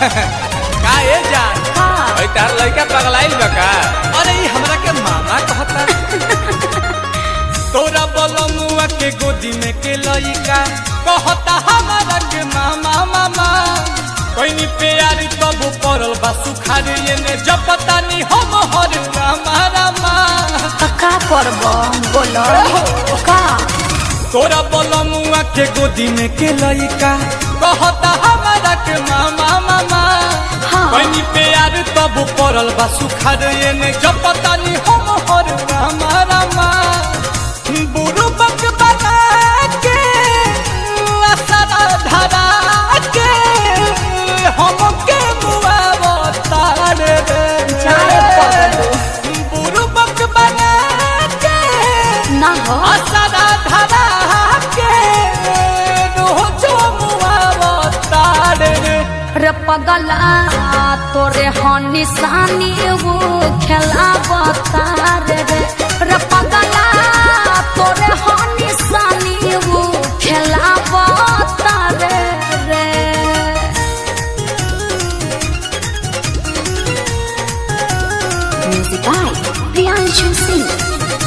का ए जान का ओइ तार लइका पगलाइल बा का अरे ई हमरा के मामा कहता तोरा बलमुआ के गोदी में के लइका कहता हमरा के मामा मामा कोइनी प्यार तब पड़ल बा सुखार एने जब पता नहीं हम हर रामा रामा त का करब बोलो का तोरा बलमुआ के गोदी में के लइका कहता हमरा के मामा मामा हाँ। कोइनी प्यार तब पड़ल बा सुखार एने जब पता नहीं हम हर रामा रामा बुरु बक बना के असरा धरा के हमके मुआवतार रे जाए पगलू बुरु बक बना के ना हो असरा धरा के रोजो मुआवतार रे रे पगला तोरे हो निशानी वो खेला बतार रे रे पगला तोरे हो निशानी वो खेला बतार रे Music by Priyanshu Singh.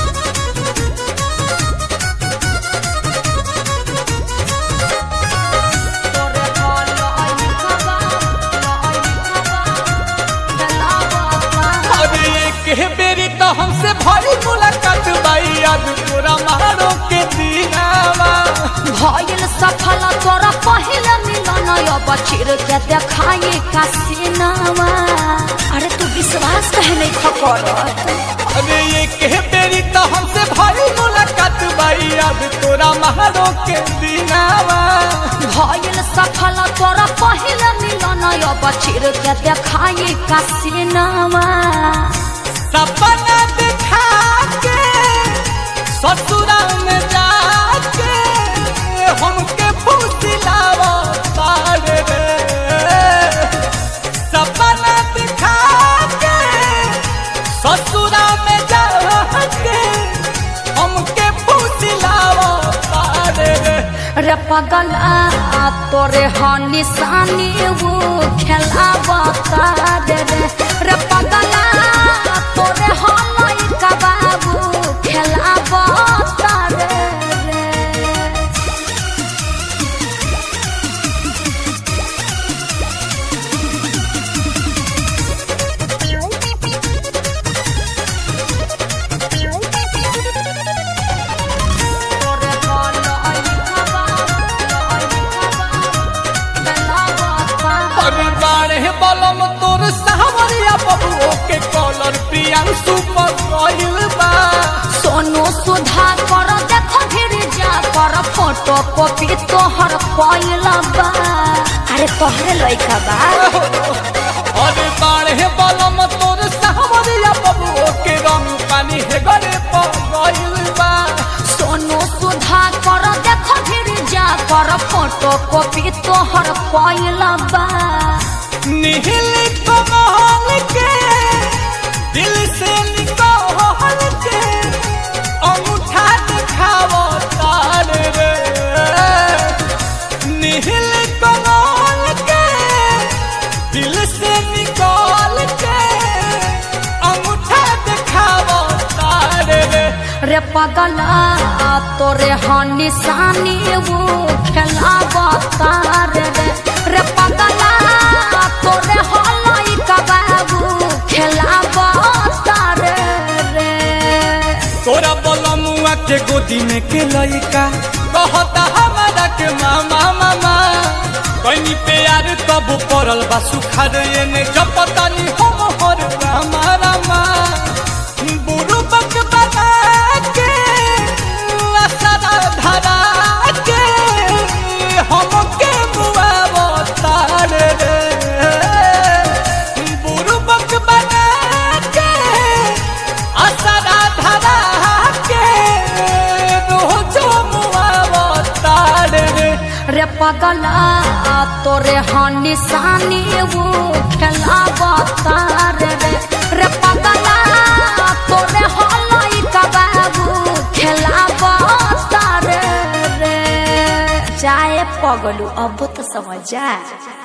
अरे एक बेरी तो हमसे भारी मुलाकात बाई याद पूरा मारो के दीनावा भइल सफल तोरा पहिले मिलन अब चिर के देखाई का सिनावा अरे तू विश्वास कहे नहीं खकर अरे एक बेरी तो हमसे भारी मुलाकात बाई याद तोरा मारो के दीनावा भइल सफल तोरा पहिले मिलन अब चिर के देखाई का सिनावा सपना दिखा के ससुरा में जाके हमके फुसिलावा तारे रे सपना दिखा के ससुरा में जाके हमके फुसिलावा तारे रे रे पगला तोरे हो निशानी वो खेला बतार रे रे पगला तोरे हो लइका बाबू खेला बतार रे तोरे हो लइका बाबू खेला बतार अरे बारे बलम तोर सावरिया बबुओ के कॉलर प्रियांशु पर गइल बा सोनू सुधा कर देख फिर जा कर फोटो कॉपी तोहर कोइला बा अरे तोहरे लइका बा अरे बारे बलम तोर सावरिया बबुओ के रंग पानी हे गरे पर गइल बा सोनू सुधा कर देख फिर जा कर फोटो कॉपी तोहर कोइला बा निहिल कमल के दिल से निकल के अंगूठा दिखावो तार रे निहिल कमल के दिल से निकल के अंगूठा दिखावो तार रे रे पगला तोरे हो निशानी वो खेला बतार रे रे पगला तोरे हो लइका बाबू खेला बतार रे तोरा बलमुआ के गोदी में के लइका कहता हमारा के मामा मामा कहीं प्यार तब पड़ल बा सुखार एने जब पता नहीं हम हर रामा रामा बुरु बक बना के असरा धरा के हमके मुआवतार रे बुरु बक बना के असरा धरा के रोजो मुआवतार रे रे पगला तोरे हो निशानी वो खेला बतार रे रे पगला तोरे हो लइका बाबू खेला बतार रे जाए पगलू अब तो समझ जा